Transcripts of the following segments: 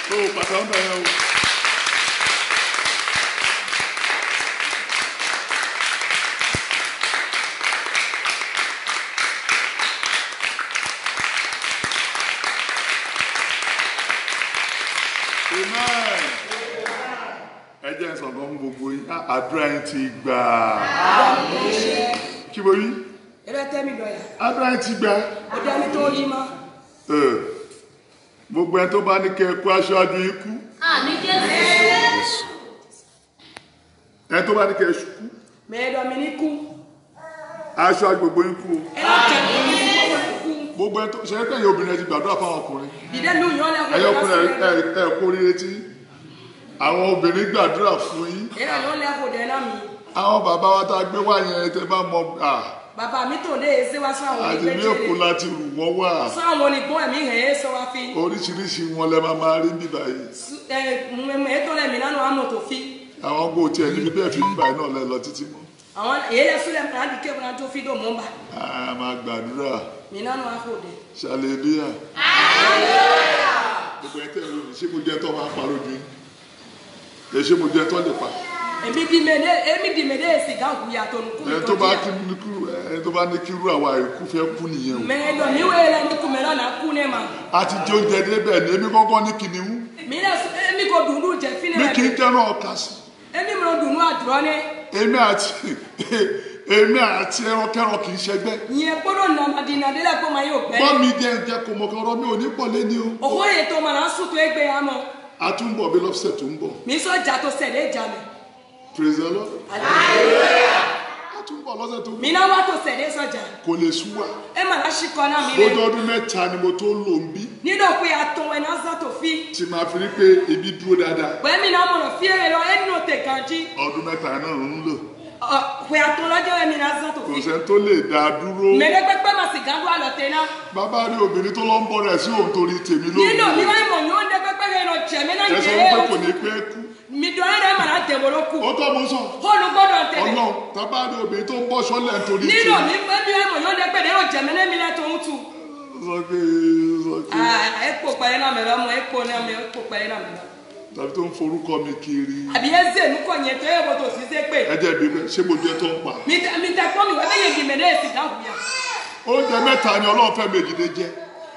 ó pàtàkì bẹ̀rẹ̀ o. Amen. ẹ jẹ́ sọ̀rọ̀ fún gbogbo yín Á, àdúrà yín ti gbà kí mo rí Ere tẹ́mi dọ̀yà. àdúrà yín ti gbà Ó dẹ́ mi tó rí mọ́. Ẹ, gbogbo ẹni tó bá ní kẹ́ ẹ kú aṣáájú yín kú Àmì Jésù. ẹni tó bá ní kẹ́ ẹ ṣùkú Mẹ́ẹ̀dọ̀ mi ní kú. aṣáájú gbogbo yín kú o Ẹ lọ tẹ̀ mí ní kú. gbogbo ẹni tó ṣe é kẹ́yìn obìnrin ẹ ti gbàdúrà fáwọn ọkùnrin Dìde lu yàn lẹ́kọ̀ọ́. ẹ̀yọ́ ọkùnrin ẹ ẹ ẹ kú oríire tí àwọn obìnrin gbàdúrà fún yín Ere ló lẹ́kọ̀ọ́ dẹ̀ náà mi. àwọn bàbá wa tá a gbé wá yẹn tẹ bá mọ à Bàbá mi tó lé ṣé wá sáwọn àti ní èkó onígbẹ́jẹ̀lẹ̀. láti rù wọ́n wà Sáwọn onígbọ́n ẹ̀mí hẹ̀ ẹ́ sọ wá fi. oríṣiríṣi wọn lẹ máa máa rí bíbá yìí Ẹ ètò lẹ́mí nánú àmọ̀ tó fi. àwọn gbò tiẹ̀ níbi bẹ́ẹ̀ fi bíbá yìí náà lẹ lọ títí mọ́ Àwọn èyí lẹ súlẹ̀ mi láti ké fúnra tó fi dò mọ́ bà. a máa gbàdúrà Mi nánú àfọ̀ dẹ̀. ṣàlẹ́lúyà gbogbo ẹ̀ tẹ̀ ẹ́ lónìí ṣé mo jẹ́ tọ́ máa pa lójú yín ẹ ṣé mo jẹ́ tọ́ lè pa Èmi di mèdè èmi di mèdè èsì gáàgù yàtọ̀ nù kú mi ẹni tó tó bá jíyà. kí ní kúrú ẹni tó bá ní kírú àwa ìkú fẹ́ kú nìyẹn o Mẹ́ẹ̀dọ̀ mi wéyẹlẹ ní kùmẹ́rọ̀ náà kú ní ma. a ti jẹ oúnjẹ débẹ̀ ní èmi kọ́kọ́ ní kìnìún Mi náà èmi kò dùn ún jẹ fínẹ̀ mi rẹ̀. kì í jẹ́rán ọ̀ka sí Èmi mi ò dùn ún àdúrọ́ ní. èmi àti èmi àti ẹrankẹ́ran kì í ṣẹgbẹ́ Ìyẹn gbọ́dọ̀ nàmàdìnà délẹ̀ kó máa yóò gbẹ́. gbọ́ mi jẹ́ jẹ́ kò mọ̀ kí ọ̀rọ̀ mi ò ní pọ̀ lẹ́ni o Òwò yẹn tó máa ń sùn tó ẹgbẹ́ ya mọ́. a tún bọ̀ bí lọ́sẹ̀ tó ń bọ̀ Mi sọ ìjà tó sẹ̀lẹ̀ ìjà mi. praise the lord a tún bọ̀ lọ́sẹ̀ tó ń Mi bọ̀ náà wá tó sẹ̀lẹ̀ sọ̀jà. kò lè sú wa Ẹ mà lá ṣì kọ́ náà mi lójú lẹ̀. ọdún mẹ́ta ni mo tó lò ń bí Nínú pé atọ́ ẹ̀ náà sá tó fi. tí máa fi rí pé ibi dúró dáadáa Pẹ̀lú mi náà mọ̀nà fi èrè lọ ẹnu tẹ̀ kan jí. ọdún mẹ́ta náà ń lò Pé atọ́ lọ́jọ́ ẹ̀ mi náà sá tó kò fi. sẹ́ni tó lè dá a dúró Mẹ́rẹ́ pẹ́pẹ́ mà sì gánú àlọ́tẹ̀ náà. bàbá rí obìnrin tó lọ ń bọ̀ rẹ̀ sí òun torí tèmi Nínú mi lónìí wáyé mọ̀ ní ó ń dẹ́ pẹ́pẹ́ rẹ̀ lọ jẹ̀mí náà ẹ sọ jẹ́ wípé ẹ̀ kò ní pẹ́ kú Mi dọ̀ ẹ́ rẹ̀ mà náà tẹ̀ wọ́n kù. ó tọ́ mo sọ Fóònù gbọ́dọ̀ tẹ̀lé. ọlọ́run tábà rí obìnrin tó ń bọ́ sọ́lẹ̀ nítorí Nínú tèmi mi pẹ́ mi wáyé mọ̀ ní ó ń dẹ́ pẹ́pẹ́ rẹ̀ lọ jẹ̀mí náà mi náà tó ń tu. sọ pé sọ pé Epo pẹ̀lẹ́ náà mẹ́rọ mọ epo náà mẹ́rọ epo pẹ̀lẹ́ náà mẹ́rọ. tàbí tó ń forúkọ mi kiri Àbí ẹ zè nukọ̀ yẹn tó yẹ bó tó sì ṣe pé. ẹ jẹ́ bí ṣé mo jẹ́ tó ń pa Mi tẹ mi tẹ kọ́ mi wọ́n bẹ́yẹn gbìmẹ̀ náà èsì dáhùn yà. oúnjẹ mẹ́ta ni ọlọ́run fẹ́ méjì lè jẹ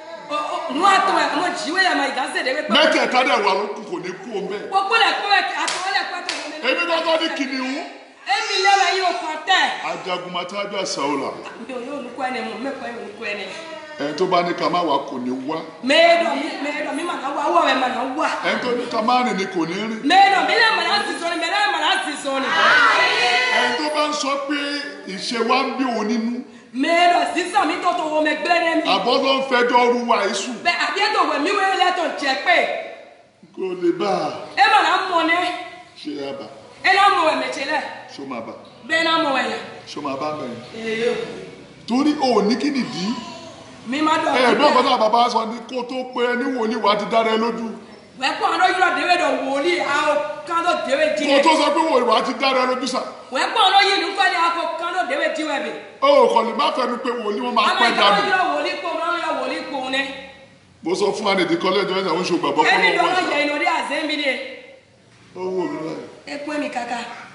Nu àtọ̀ ẹ̀ ọmọ jíwé yà máa ìdásẹ̀ dẹ́gbẹ́ pẹ́. mẹ́tẹ̀ẹ̀ta dẹ̀ wà lókun kò ní kú o mẹ́ Gbogbo lẹ̀ kọ́ ẹ̀ àtọ̀wọ́lẹ̀ pẹ́tọ̀ wọn. èmi kọ́kọ́ ní kìnìún Èmi lẹ́wọ̀ yìí ò kàn tẹ̀. ajagunmatájú àsáwòlà Mi ò yóò nukú ẹni mọ̀ mẹ́kọ̀ọ́ yóò nukú ẹni. ẹni tó bá ní ká má wà kò ní wá Mẹ́ẹ̀dọ̀ mi mẹ́ẹ̀dọ̀ mi mà náà wá wọ̀ ẹ̀ mà náà wà. ẹni tó ní ká má rìn ni kò ní rìn Mẹ́ẹ̀dọ̀ mi lẹ́ mà náà sì sọ ni mẹ́ẹ̀dọ̀ mà náà sì sọ ni. ẹni tó bá ń sọ pé ìṣe wa ń bí òun nínú Mẹ́ẹ̀dọ̀ sísọ mi tó tó wọ mẹ́gbẹ́ ní mi. àbọ̀ ló ń fẹjọ́ ru wa ìṣù Bẹ́ẹ̀ àbí ètò ìwé mi wẹ́rẹ́ lẹ́tọ̀ jẹ́ pé. kò lè bá a Ẹ mà náà mọ̀ ní. ṣe àbá Ẹ náà mọ̀ ẹ̀mẹ̀tsẹ̀ lẹ̀. ṣó máa bá Bẹ́ẹ̀ náà mọ̀ ẹ̀yà. ṣó máa bá mẹ́rin Ee. torí o ní kí nìdí Mi má dọ̀ ẹ ẹ̀dọ́ ọ̀gá náà bàbá sọ ni kó tó pé ẹni wòlíì wa ti dára ẹ lójú Wẹ́pọ̀ ọ̀dọ́ yúrọ̀ déwé dọ̀ wòlíì àwọn kánò déwé kó jíwẹ̀. tó sọ pé wòlíì wa ti dára ẹ lójú sà Wẹ́pọ̀ ọ̀dọ́ yìí nùkọ́ ni àwọn kánò déwé jíwẹ̀ bì. ó kàn lè má fẹnu pé wòlíì wọn máa Àmọ́ pẹ́ ìjọba dànù yúrọ̀ wòlíì kò wọ́n yúrọ̀ wòlíì kò ní. mo sọ fún anìdí kọ́lẹ́jọ́ ẹ̀ ń ṣe ògbàgbọ́ Ẹni fún dọ̀rọ̀ ọmọ yẹ inú rí àzẹ́mi ni. ó wò mí láyé Ẹ pé mi kàkà.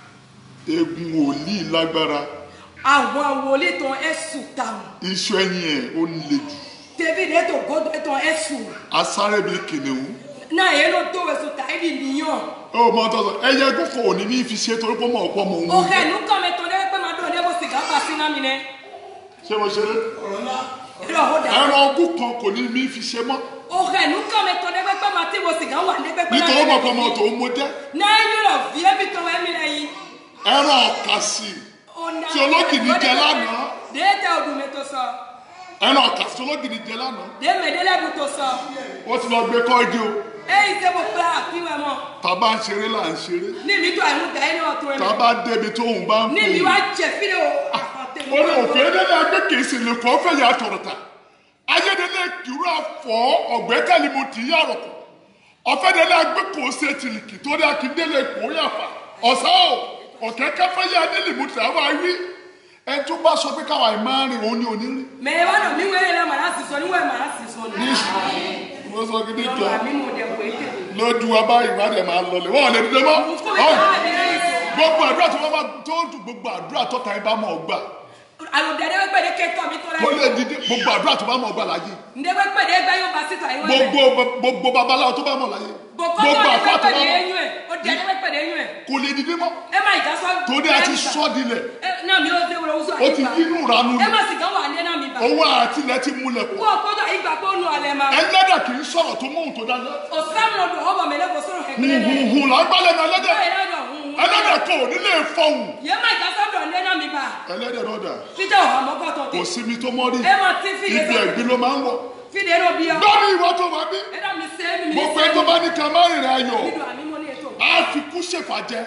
egun wòlíì lágbára Àwọn wòlíì tán ẹ sùn táwọn. iṣu ẹyin ẹ̀ ó le jù David ẹ tó gbọ́dọ̀ ẹ tán ẹ sùn. asáré bíi kìnìún Náà yẹn ló tó wẹ̀sùn táìdì níyàn. ó mọ tó sọ ẹyẹ gòkò òní ní fi ṣe torí pé mọ̀ ọ̀pọ̀ mọ̀ òun Òkè nùkọ́ mi tán dẹ́gbẹ́ máa dọ̀ dẹ́gbẹ́ sìgá pa sí náà mi nẹ. ṣé mo ṣe é Ẹ̀rọ ó dà. ẹran ogún kan kò ní ní fi ṣe mọ́ Òkè nùkọ́ mi tán dẹ́gbẹ́ máa tí wo sìgá wà dẹ́gbẹ́ nítorí mọ̀ pé ọmọ tòun mo jẹ́ Náà yúrọ̀ fi ébi tán wẹ́mi lẹ́yìn. ẹran ọ̀kàsì tí olókìní jẹ lánàá Déètà ọdún mi tó sọ. ẹran ọ̀kàsì tí olókìní jẹ lánàá Démèdélẹ́bù tó sọ. wọ́n ti lọ gbé kọ́ọ̀dì o Èyí ṣe mo pé àfihàn mọ́. tàbá ń ṣeré là ń ṣeré Ní mi tó àìmúta ẹni ọ̀tún rẹ̀. tàbá débi tóun bá ń Ní pè mi é wá jẹ fídíò. ó ní òfin ẹdẹdẹ agbẹ kèsì lè kọ́ fẹ́ yà tọ̀rọ̀tà ayédèlé kìrú àfọ̀ ọ̀gbẹ́kẹ̀lì mo tì í yàrọ̀kọ̀ ọ̀fẹ́dẹ́lẹ́ agbẹ kò ṣe tìlìkì tó dé akíndélé kò yàfà ọ̀sá o ọ̀kẹ́kẹ́ fẹ́ yà délé mo tì àwọn awí ẹni tó bá sọ pé káwa ẹ̀ máa rìn òun ní òní rìn Mẹ̀rẹ̀ wá nà mí wẹ́rẹ́ lẹ́ màá sì sọ níwẹ̀ màá sì sọ ní. mo sọ gidi jọ Lọ́wọ́ àmì mo dẹ̀ wé tèmi. lójú wa báyìí wá dẹ̀ máa lọlẹ̀ wọ́n ò lè dìde mọ́ Fún mi Ọ̀hún. káwá mi lẹ́yìn tó. gbogbo àdúrà tó bá máa tó dùn gbogbo àdúrà tó ta ẹ bá mọ̀ ọ́ gbà Àlùdẹ̀dẹ̀ wẹ́ pẹ̀lẹ́ kẹ́tọ̀ mi tó kó láyé. lè dìde gbogbo àdúrà tó bá mọ̀ ọ́ gbà láyé Ǹdẹ́ wẹ́ pẹ̀lẹ́ gbá yóò bá síta ìwé rẹ̀. gbogbo gbogbo babaláwo tó bá mọ̀ láyé Bòkọ́ gbogbo tó àfọ wẹ́ tó bá pẹ̀lẹ́ mọ̀ eyín ẹ̀. Ó dẹ̀ wẹ́ pẹ̀lẹ́ eyín ẹ̀. kò lè dìde mọ́ Ẹ má ìjà sọ. torí a ti sọ́ dilẹ̀ Náà mi ò dé wọlé oṣù ó ti yínú ìranu Ẹ ni má sì kán wà ní náà mi bà. owó àtìlẹ̀ ti múlẹ̀ pọ̀ Wọ́n ò kọ́jọ́ ìgbà pé ó nu àlẹ́ máa. ẹlẹ́dẹ̀ kì í sọ̀rọ̀ tó mọ̀ tó dáná Òsánù ọdún ọmọ mi lẹ́kọ̀ọ́ sọ̀rọ̀ ẹ̀kẹ́lẹ́ lẹ́yìn. hùhùn là ń gbálẹ̀ ní ẹlẹ́dẹ̀ Báyìí lọ́dọ̀ hùn. ẹlẹ́dẹ̀ kò ní lè fọhùn Yẹ má ìjà sọ́dọ̀ ní náà mi bà. ẹlẹ́dẹ̀ náà dà Fíjọ́ ọ̀hún ọmọkọ̀ tó kò tẹ̀. síbi tó mọ́ rí Ẹ má ti fìdí ibi sọ́dọ̀. ẹ̀gbin ló máa ń wọ̀ Fìdí ẹ̀rọ bí ọ. lórí ìwọ tó wà bí Ẹ dá mi sẹ́ mi mi gbogbo ẹ tó bá ní ká má rìnrìn ayọ̀ Nínú àmì mo ní ètò. á fi kú ṣèfàjẹ́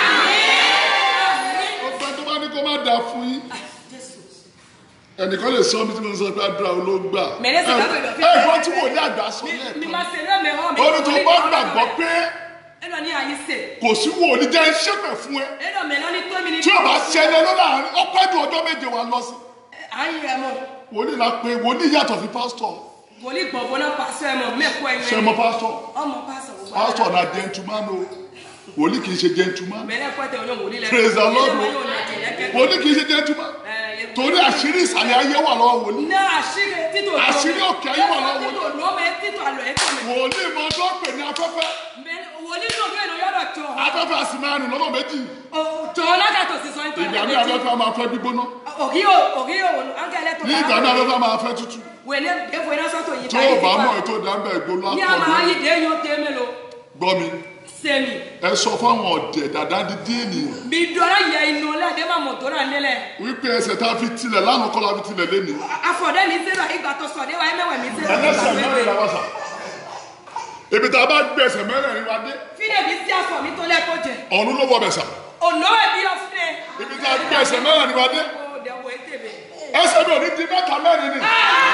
gbogbo ẹ tó bá ní kó má dà fún yín ẹnìkan lè sọ mi tí mo sọ pé àdúrà olóògbà Mẹ̀rẹ́ sì dábò ìdọ̀fẹ́. ẹ ìwọ tí wò ní àgbà sọ Mi lẹ́ẹ̀kan máa ṣe lẹ́mẹ̀ hàn mi. ó ní tó bá gbàgbọ́ pé Ẹ lọ ní àyè sè. kò sí wòlíì jẹ́ ṣépè fún ẹ Ẹ lọ mẹ́lá ní tó mi ní. tí o bá ṣẹlẹ̀ lọ́la ọpẹ́ ju ọjọ́ méje wa lọ sí Àyè rẹ̀ mọ̀. wòlíì la pé wòlíì yàtọ̀ sí pásítọ̀ Wòlíì gbọ̀ngbọ̀n náà pàṣẹ ẹ̀ mọ̀ mẹ́kọ̀ọ́ ẹ̀yìn ṣe mọ pásítọ̀ Ọmọ pásọ̀ gbogbo. pásítọ̀ na gentleman o wòlíì kì í ṣe gentleman Mẹ́lẹ́ pẹ́tẹ́ oyún wòlíì lẹ́nu. Praise the Lord. Ilé wọn yóò nà kẹ̀lẹ́kẹ́. wòlíì kì í ṣe gentleman torí àṣírí ìsàlẹ̀ ayé wà lọ́wọ́ wòlíì Ní àṣírí títò lọ. Àṣírí òkè ayé wà lọ́wọ́. Títò lọ mẹ́ títò àlọ́ ẹ̀ tọ̀ mẹ́. wòlíì mọ tó pè ní afẹ́fẹ́ Wòlíì náà bẹ́ẹ̀ lọ yọ̀dọ̀ tó. afẹ́fẹ́ a sì máa rìn lọ́nà méjì Tó lágàtò sí sọ nítorí. ìgbà mi afẹ́fẹ́ a máa fẹ́ gbígbóná Ògí o ògí o ángẹ́lẹ́ tó ní ìgbà mi afẹ́fẹ́ a máa fẹ́ tútù Wẹ̀lẹ́ èfò iná sọ́tò yìí tó o bá mọ̀ ètò ìdámbẹ̀ gbóná Ní àmà àkọ́dún ayé dé yóò dé mélòó. gbọ́ mi Sẹ́mi. ẹ sọ fáwọn ọ̀dẹ̀ dàda dídí ènìyàn Mi dọ́lá yẹ inú lẹ́dẹ̀ máa mọ̀ tó rà nílẹ̀. wípé ẹsẹ̀ tá a fi tilẹ̀ lánàá kọ́ la fi tilẹ̀ léni Afọ̀dẹ́ ní sẹ́rọ̀ ìgbà tó sọ̀dẹ́ wa ẹ̀mẹ́wẹ̀ mi sẹ́rọ̀ ẹlẹ́sẹ̀ ìgbà mẹ́rin la pépè. wá sà ibi tá a bá gbé ẹsẹ̀ mẹ́rin wa dé Fídẹ̀ mi sí afọ̀ mi tó lẹ́kọ̀ọ́ jẹ. ọ̀run ló wọ bẹ̀ sà Ònà ẹ̀bí ọ̀fẹ́. ibi tá a gbé ẹsẹ̀ mẹ́rin wa dé Ó dẹ̀ wọ ètèbè. ẹsẹ̀ mi ò ní di mẹ́ta mẹ́rin ni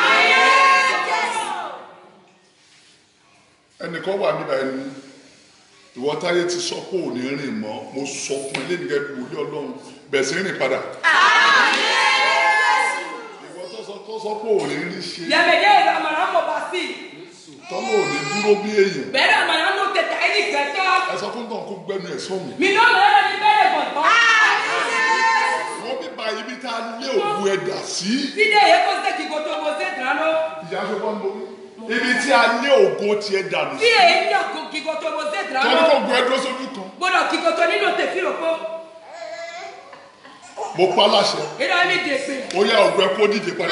ẹnìkan wà níbà ẹni ìwọ táyé ti sọ pé ò ní rìn mọ́ mo sọ fún ilé nìkẹ́ bí wòlíì ọlọ́run bẹ̀ sí rìn padà ìwọ tó sọ tó sọ pé ò ní rí ṣe Yẹ̀mẹ̀dẹ́ ìlú àmàlà mọ̀ bá sí. tọ́lọ́ ò ní dúró bí èèyàn Bẹ́ẹ̀ni àmàlà ló tẹ̀tẹ̀ ayé gẹ̀tọ́. ẹ sọ fún tán kó gbẹnu ẹ̀ sọ́mi Mi náà mẹ́rẹ̀ ní bẹ́ẹ̀rẹ̀ gbọ̀ngàn. wọ́n bí ba ibi tá a lé òkú ẹ̀ dà sí Fídẹ̀ yẹ kó sẹ́kì kó tó kó sẹ́ dìránú. ìyá ṣe bọ́ ń borí ibi tí a lé ògo tiẹ̀ dànù sí Fídẹ̀ yẹ ní ọkọ̀ kíkó tó kó sẹ́ tọ́lú dìránú. kò gbọ́ ẹ dúró sójú kan Gbọ́dọ̀ kíkó tó nínú tẹ̀fí òpó. mo pa láṣẹ Ìdá mi dè pé. ó yá ògo ẹ kó díje padà.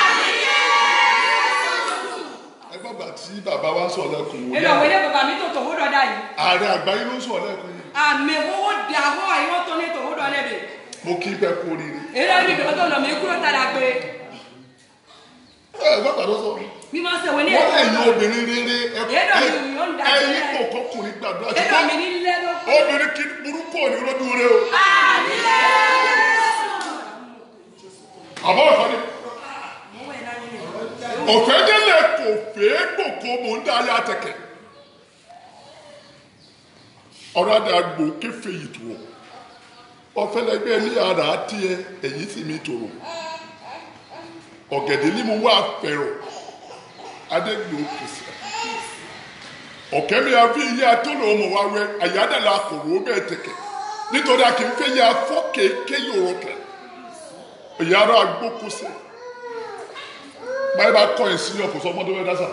ẹ gbọ́gbà tí bàbá wa sọ lẹ́kùn wò Ìdá òwe ní bàbá mi tó tòwó dọ̀dá yìí. ààrẹ àgbáyé ló sọ lẹ́kùn yìí Àmì owó di àwọ̀ àyíwọ́ tó ní tòwó dọ̀dá bẹ̀. mo kí bẹ́ẹ̀ kú oríire Ìdá mi dè tó lọ mí kúrò tàdà pé. ẹ gbọ́gbà tó sọ Mi máa ṣèwé ní wọ́n ẹ̀kọ́. lẹ́yìn obìnrin rere ẹ Èdè mi ò ń dà ẹ̀yin sílẹ̀. kò kọkùnrin gbàdúrà Ìdá ṣùgbọ́n mi ní lẹ́nu. obìnrin kì í burúkú òní lójú rẹ o àbọ̀ ọ̀kan ni òfẹ́dẹ́lẹ̀ kò fẹ́ gbòkó mò ń dá ayé àtẹ̀kẹ̀ ọ̀rọ̀ àdàgbò kéfè yìí tó ọ̀fẹ́lẹ́gbẹ́ ní ara tiẹ̀ èyí sì mi tòrò ọ̀gẹ̀dẹ̀ ní mo wá fẹ̀rọ̀ adégbò kìsì ọ̀kẹ́mi àfi iye atọ́nà ọmọ wa wẹ àyádàlà kòrò bẹ́ẹ̀ tẹ̀kẹ̀ nítorí a kì í fẹ́ yẹ afọ́ kéèké yòrò kẹ̀ ìyára agbókòsẹ̀ báyìí bá kọ́ ẹ̀ sí ọkọ̀ sọmọdé wẹ́ dásà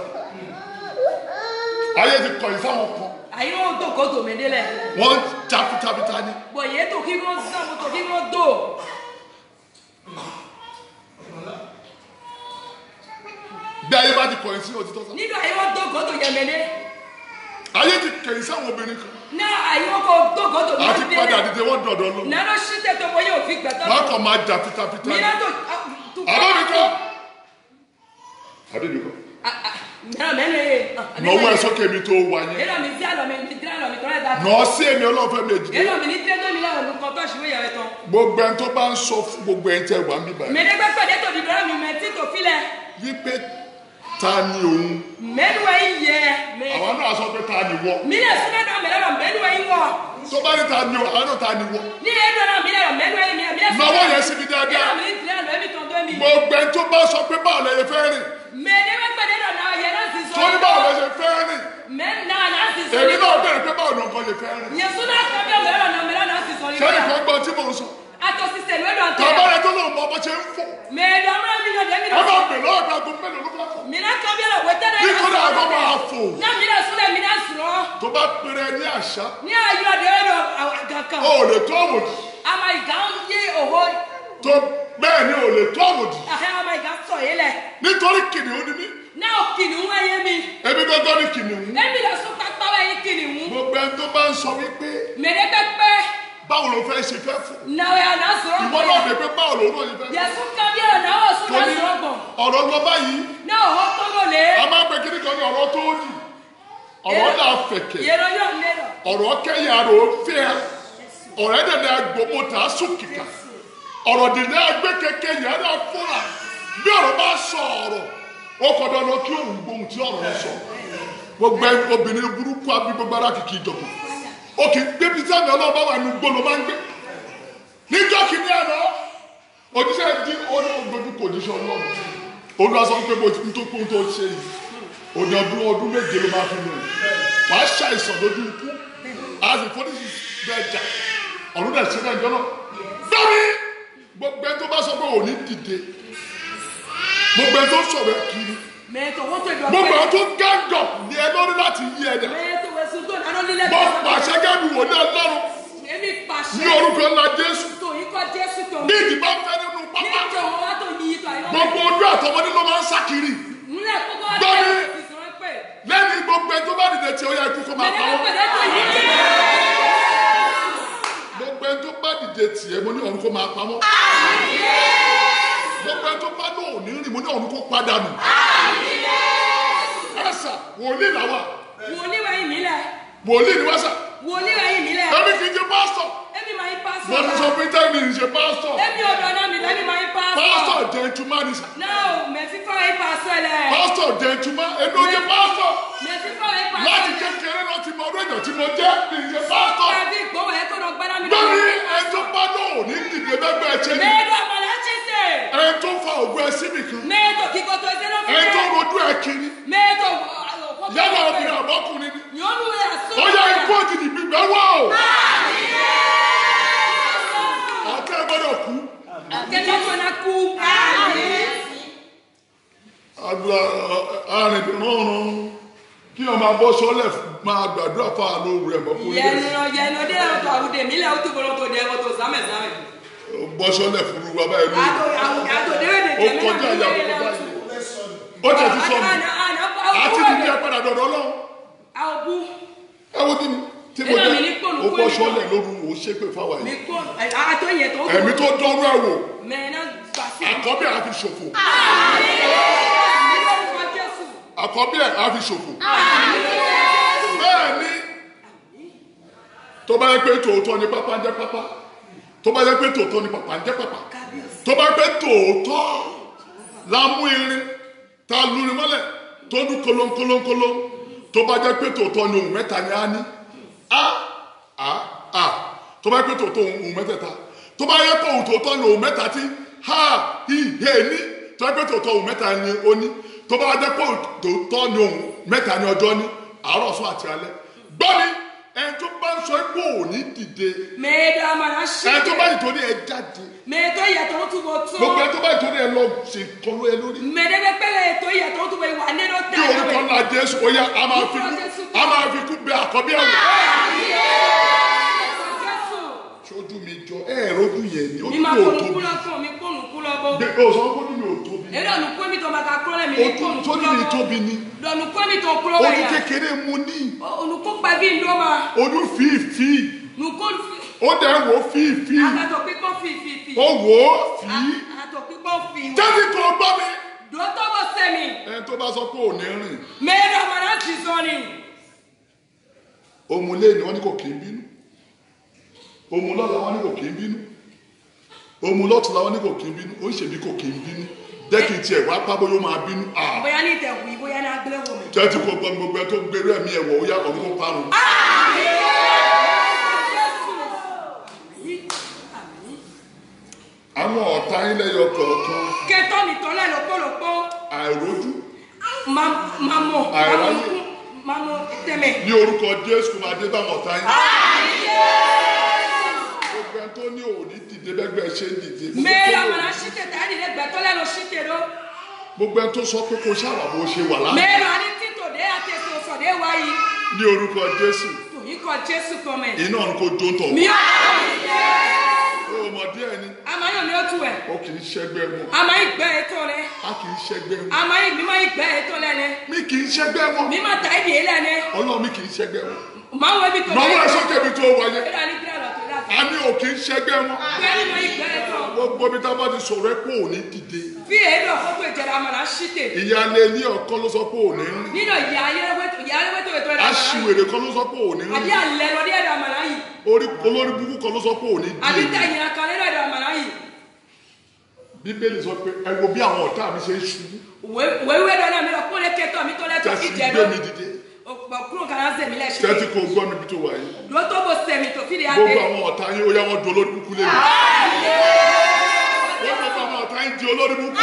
ayé ti kọ̀ ẹ̀ sáwọn kan Àyíwọ́ tó kó tòmí délẹ̀. wọ́n tapitapita ni Bọ̀yé tó kí wọ́n sàn mo tó kí wọ́n dò. bí ayé bá ti kọ̀ ẹ̀ sí òtítọ́ sá Nínú àyíwọ́ tó kó tó yẹmẹ̀dẹ́. ayé ti kẹ̀ ẹ̀ sáwọn obìnrin kan Náà àyíwọ́ kó tó kó tó àti padà dìde wọ́n dọ̀dọ̀ lọ Nánà sí tètè bọ̀yé òfin gbẹ̀tọ́. wọ́n kọ̀ máa jà pitapita ni Mìíràn tó tó àbọ̀ mi kọ́ àbí mi kọ́ Mìíràn mẹ́rin yé. nọwọ́ ẹ̀ sókè mi tó wà yẹn Èlò mi sí àlọ́ mi ní tíra lọ mi tọ́lá ìta. nọ́ọ̀ sí èmi ọlọ́fẹ́ méjì Èlò mi ní tíra tó mi láwọn olùkọ́ tó ṣùgbọ́n ìyàwó tán. gbogbo ẹni tó bá ń sọ fún gbogbo ẹni tẹ́ wà ń bíbá yìí Mẹ́dẹ́gbẹ́ pẹ̀lẹ́ tó dìdọ́rọ̀ mi mẹ́ tí tó filẹ̀. wípé ta ni òun Mẹ́nuwẹ̀ yìí yẹ. àwọn náà sọ pé ta ni wọ Mílẹ̀ súnmọ́ náà mẹ́lẹ́ lọ mẹ́nuwẹ̀ yìí wọ̀. tó bá ní ta ni o àwọn náà ta ni wọ Ní ẹ̀dọ́ náà mílẹ̀ lọ mẹ́nuwẹ̀ yìí mílẹ̀ nọwọ́ yẹn síbi dáadáa Èlò mi ní tíra lọ ẹ̀mí tán tó mi. gbogbo ẹni tó bá sọ pé báwo lẹ yẹ fẹ́ rìn Mẹ́dẹ́gbẹ́ pẹ̀lẹ́ lọ náà yẹ náà sì sọ. tó ní báwo lẹ ṣe fẹ́ lè fẹ́ rìn Nyesuna kabia mẹ́rọ̀ náà mẹ́rọ̀ náà sì sọ ní sẹ́ni bíyà. kan gbọ́ tí mò ń sọ Atọ sisẹ̀ lórí ọ̀tẹ̀. tàbá rẹ tó lòun mọ ọmọ ṣe ń fò Mẹ́ẹ̀dọ̀ mẹ́rọ̀ mi náà dẹ́mi ẹ máa náà. bẹ̀ lọ́wọ́ ìgbà gbogbo mélòó ló fẹ́ fò Mina kabia la wẹ́tẹ́ náà. nítorí àgọ́ máa fò Ní àmìnà súnlẹ̀ mi náà sùrọ̀. tó bá pèrè ní àṣà Ní ayọ̀ àdéhùn àgàkà. ó lè tó àwòdì Àmà ìgá ń yé òhó. tó bẹ́ẹ̀ ni ò lè tó àwòdì Àhẹ́ àmà ìgá sọ̀ yé lẹ̀. nítorí kìnìún ni mí Náà kìnìún wáyé mi. ebi gbọ́gbọ́ ní kìnìún Ẹ̀mí lọ sún pápá wáyé kìnìún. gbogbo ẹni tó bá ń sọ wípé Mẹ́rẹ́ pẹ́pẹ́. báwo ló fẹ́ ṣe fẹ́ fò Náà ẹ̀ àná sọ̀rọ̀. ìwọ náà lè pé báwo ló náà ṣe fẹ́ fò Yẹ̀sùn kabia la náà sún náà torí sọ̀rọ̀ gbọ̀n. ọ̀rọ̀ lọ báyìí Náà òhó tó lò lé. a máa ń pè kíní kan ní ọ̀rọ̀ tó dì ọ̀rọ̀ náà fẹ̀kẹ̀ Yẹ̀rọ yóò lérò. ọ̀rọ̀ kẹ́yà rò ó fẹ́ ọ̀rẹ́ dẹ̀dẹ̀ agbòmò tà á sùn kìkà ọ̀rọ̀ dẹ̀dẹ̀ agbẹ́ kẹ̀kẹ́ yẹn náà fúnra bí ọ̀rọ̀ bá sọ ọ̀rọ̀ ó kọ́ dandan kí òun gbóhùn tí ọ̀rọ̀ yẹn sọ gbogbo ẹ- obìnrin burúkú abí gbogbo ara kìkì ìjọba ó kì í gbé bí sáà ọlọ́run bá wà ní gbóló máa ń gbé níjọ́ kìíní àná òjíṣẹ́ di onígbòdú kò ní sọ ọlọ́run olùwàsàn pé bó ti tó kó tó ṣe yìí òní ọdún ọdún méje ló máa fi lò wàá ṣàìsàn lójú ikú àti fọdísì bẹ́ẹ̀ jà ọ̀run dẹ̀ ṣe náà jọ́nà bẹ́ẹ̀ni gbogbo ẹni tó bá sọ pé òní dìde gbogbo ẹni tó sọ̀rọ̀ ẹ kiri Mẹ́tò wọ́n tó ìdọ̀ gbogbo ẹni tó gángọ̀ ní ẹ lórí láti yí ẹ dà Mẹ́tò wẹ̀sùn tó dáná lílẹ̀ mo pàṣẹ gẹ́gẹ́ wò ní ọlọ́run Èmi pàṣẹ. ní orúkọ ńlá jésù Tó yí kọ́ Jésù tó. bí ìdìbò fẹ́ nínú pápá Níjọ wọn wá tó yí ìtọ̀ àyọ̀. gbogbo ojú àtọmọdé ló máa ń sá kiri Nílẹ̀ kókó wá Gbọ́mi. dé ìsọ̀rọ̀ pé. lẹ́ni gbogbo ẹni tó bá dìde tí ó yẹ kú kó máa pa Mẹ́tò wọ́n pẹ̀lẹ́ tó yí kí. gbogbo ẹni tó bá dìde tì ẹ́ mo ní ọ̀run kó máa pa wọ́n gbogbo ẹni tó bá lò ní rìn mo ní ọ̀run kó padà nù ẹ̀sà wòlíì làwà Wòlíì wẹ̀yìn mi lẹ̀. wòlíì ni wá sà Wòlíì wẹ̀yìn mi lẹ̀. ẹbí kì í ṣe pásítọ̀ Èmi máa ń pásọ̀. mo ti sọ pé tẹ́lẹ̀ ní ṣe pásítọ̀ Èmi ọ̀dọ̀ náà mi lẹ́mi máa ń pásọ̀. pásítọ̀ gentleman sà Náà mẹ̀sí fọ́ ẹ̀ pásọ̀ lẹ̀. pásítọ̀ gentleman èmi ò jẹ́ pásítọ̀ Mẹ̀sí fọ́ ẹ̀ pásọ̀ láti lẹ̀. kékeré lọ ti mọ ọdún èèyàn tí mo jẹ́ ní ṣe pásítọ̀ Tàbí ìgbówó ẹ̀ tó lọ gbẹ́dá mi lórí ẹni tó bá lò ní dìde bẹ́gbẹ́ ẹ̀ ṣe ni Mẹ́tò àmàlà ṣẹ̀ṣẹ̀. ẹni tó fa ògùn ẹ síbì kan Mẹ́tò kíkọ́ tó ẹsẹ̀ ló fi ẹni tó jẹ́. rojú ẹ kiri Mẹ́tò yálà obìnrin àbọ́kùnrin ni Yọ̀ọ́nù ẹ̀ sọ́ọ̀. ó yẹ ikú òjijì gbígbẹ́ wọ̀ ọ́ ọ̀tẹ́ gbọ́dọ̀ kú Kẹ́kẹ́ tó na kú. àdúrà arìnrìn kí wọn máa bọ́ sọ́lẹ̀ máa gbàdúrà fún àánú rẹ̀ mọ́ fún Yẹnu ilé lọ yẹnu dé àwọn tó àwùdè mí lẹ̀ ó tó bọ̀rọ̀ tó dẹ̀ ẹ̀ tó sámẹ̀ sámẹ̀. bọ́ sọ́lẹ̀ fún wa báyìí lórí Àtò àwùdè àtò dẹ́rẹ́ dè ó tẹ̀mí kọjá náà ìyàwó lórí ẹ̀ báyìí ó tẹ̀ sí sọ́mu àti ní kí ẹ padà dọ̀dọ̀ lọ́wọ́ Àwọn bú ẹ wo kí ni tí mo Ẹ̀rọ mi jẹ́ ní pòlù ó kó bọ́ ní sọ́lẹ̀ lóru ó ṣépè fáwa mi yìí kó àtò yẹn tó. ẹ̀mí tó dọ́rọ́ ẹ̀ wò Mẹ́ẹ̀nà gbàsí. àkọ́bí ẹ̀ á fi ṣòfò àkọ́bí ẹ̀ á fi ṣòfò bẹ́ẹ̀ ni tó bá yẹ pé tòótọ́ ni pápá ń jẹ́ pápá tó bá yẹ pé tòótọ́ ni pápá ń jẹ́ pápá tó bá yẹ pé tòótọ́ la mú irin ta lórin mọ́lẹ̀ tó dún kolonkolonkolon tó bá jẹ́ pé tòótọ́ ni ohun mẹ́ta ni a ní a a a tó bá yẹ pé tòótọ́ ohun mẹ́tẹ̀ẹ̀ta tó bá yẹ pé ohun tòótọ́ ni ohun mẹ́ta tí ha hi he ní tó bá yẹ pé tòótọ́ ohun mẹ́ta ni ó ní tó bá jẹ́ pé ohun tòótọ́ ni ohun mẹ́ta ni ọjọ́ ní àárọ̀ sún àti alẹ́ gbọ́ mi ẹni tó bá ń sọ pé òní dìde Mẹ́ẹ̀dọ̀ àmàlà ṣe. ẹni tó bá ìtòrí ẹ jáde Mẹ́ẹ̀dọ̀ ìyàtọ̀ ó túbọ̀ tó. gbogbo ẹni tó bá ìtòrí ẹ lọ ṣe kọlu ẹ lórí Mẹ́ẹ̀dẹ́gbẹ́ pẹ́lẹ́ ètò ìyàtọ̀ ó túbọ̀ ìwà nínú bí orúkọ ńlá jésù ó yá a máa fi kú a máa fi kú bẹ àkọ́bí ẹ̀wọ̀ sójú mi jọ ẹ ẹ rojú yẹn ni Mi ojú máa mi ò kónú tóbi kúlọ̀ fún mi kónú kúlọ̀ bọ̀. gbé o sọ fún mi ò tóbi Èdè ọ̀nù kó mi tó bàtà kúrọ̀ lẹ̀ mi ní ojú kónú sójú kúlọ̀ mi bọ̀. tóbi ni Dọ̀nù kó mi tó kúrọ̀ wẹ̀ ojú yà. kékeré mu ní Olùkó pa bí ndó ma. ojú fífi Nùkó ó dẹ̀ wò fífi àtàtọ̀ pípọ̀ fi fi fi. ó wò ó fí Àtàtọ̀ pípọ̀ fi. jẹ́sí tó gbọ́ mi Dòótọ́ bọ̀ sẹ́mi. ẹni tó bá sọ pé ò ní rìn Mẹ́ẹ̀dọ̀ àmàlà ti sọ ni. òmùlé ni wọ́n ní kò kí ń bínú òmùlọ́la wọ́n ní kò kí ń bínú òmùlọ́tùlá wọ́n ní kò kí ń bínú ó ń ṣèbí kò kí ń bínú jẹ́ kí n tiẹ̀ wá pábó yóò máa bínú à Bóyá ní ìtẹ̀wù yìí, bóyá ní agbélẹ̀wò mi. jẹ́ ti kó gbọ́ mi gbogbo ẹ tó gbérú ẹ̀mí ẹ̀wọ̀ ó yá ọ̀run kó parun àwọn ọ̀tá ilẹ̀ yọ kọ̀ọ̀kan Kẹ́tọ́ mi tọ́lẹ̀ lọ́pọ̀lọpọ̀. àìrójú Máa mọ̀. Àìráyè. Mamu tẹ̀mẹ̀. ní orúkọ jésù kò máa dé bá wọn ọ̀tá yín. gbogbo ẹni tó ní òní dìde bẹ́gbẹ́ ṣe ń dìde. Gbogbo ẹni Mẹ́ẹ̀rọ tó ní mana òní- ṣíte tà ẹ̀dì lẹ́gbẹ̀ẹ́ tó lẹ́nu ṣíte ló. gbogbo ẹni tó sọ pé kò ṣàwà bó ṣe wà lánàá. Mẹ́ẹ̀rọ ani títò dé àtẹ̀sọ̀ sọ̀dé wáyé. ní orúkọ jésù Tòyí kọ Jésù kọ́mẹ̀. iná ni kò jó ń tọ̀. Mi ò ó mọ díẹ̀ ni amáyọ̀ ni ó tu ẹ̀. ó kì í ṣẹgbẹ́ wọn Amáyí gbẹ́ ètò rẹ̀. a kì í ṣẹgbẹ́ wọn Amáyí mímọ́ ìgbẹ́ ètò lẹ́nẹ̀. mi kì í ṣẹgbẹ́ wọn Mímọ́ tà ẹ̀dì yé lẹ́nẹ̀. ọlọ́run mi kì í ṣẹgbẹ́ wọn. Màá wọ ibi tó náwó ẹ sókè mi tó wáyé Ẹ̀rọ ni kíláà lọ tó dà. a ní ò kì í ṣẹgbẹ́ wọn. Gbẹ́ni mọ́ ìgbẹ́ ètò. gbogbo mi tá a bá ti sọ̀rọ̀ ẹ pé òní dìde Fi èdè ọ̀fọ́gbò ìjẹ̀rẹ̀ àmàlà ṣíte. ìyáálé ilé ọkọ ló sọ pé òní rìn Nínú ìyá ayélujára ìyá ayélujára ètò ẹ̀rọ àmàlà yìí. aṣiwèrè kan ló sọ pé òní Àbí rìn àlẹ́ lọ ní ẹ̀rọ àmàlà yìí. orí olórí burúkú kan ló sọ pé òní Àbí dìde tẹ̀yìn kan nínú ẹ̀rọ àmàlà yìí. bíbélì sọ pé ẹ wo bí àwọn ọ̀tá mi ṣe ń ṣubú wéwé dọ́là mi lọ kó lè kẹ́tọ̀ mi tó lẹ́tọ̀ tẹ́sí fi jẹ́ gbé lọ. mi dìde Ọ̀pọ̀ kúrò kan á sẹ̀mí lẹ̀ ṣe. tẹ́tí kò gbọ́ mi bí tó wà yìí Ló tó bó sẹ̀mí tó fi di gbogbo adé. àwọn ọ̀tá yín ó yá wọn di olórí burúkú lé mi ó gbogbo àwọn ọ̀tá yín di olórí burúkú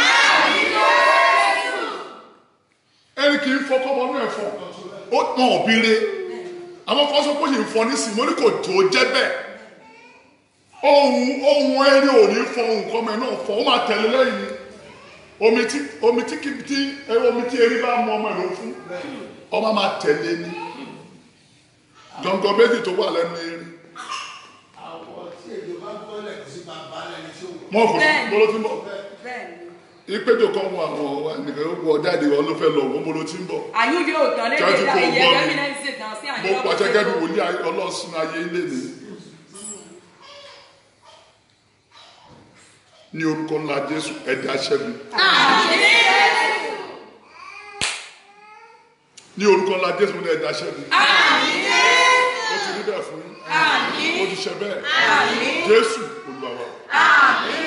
ẹni kì í fọkọ́ bọ́nú ẹ̀fọ́ ó tàn òbí re àwọn kan sọ pé yìí ń fọ nísìnyí mo ní kò tó jẹ́ bẹ́ẹ̀ ohun ohun ẹni ò ní fọ ohun kọ́mọ ẹ náà fọ ó máa tẹ̀lé lẹ́yìn ni omi tí omi tí kì tí ẹ omi tí erí bá mú ọmọ ẹ ló fún ọmọ máa tẹ̀lé ni gbọ̀ngàn méjì tó wà lẹ́nu erin àwọn tí èdè bá gbọ́lẹ̀ kò sí bàbá lẹni tí ó wọ̀. wọn kò Bẹ́ẹ̀ni. bolo tí ń bọ̀ Bẹ́ẹ̀ni. ìpéjọ kan wọ àwọn nìkan ó wọ jáde wọn ló fẹ́ lọ wọn bolo tí ń bọ̀ Àyù yóò dán lé Jọ́jú lè dá kò ìyẹn gbọ́ mi. lẹ́mí náà ń ṣe dàn sí àyè mo pàṣẹ gẹ́gẹ́ bí wòlíì ayé- ọlọ́sìn ayé ilé ni ní orúkọ ńlá Jésù ẹ̀dá aṣẹ́gun ní orúkọ ńlá Jésù ní ẹ̀dá aṣẹ́gun ó ti rí bẹ́ẹ̀ fún yín ó ti ṣe bẹ́ẹ̀ Jésù Olúwa wa.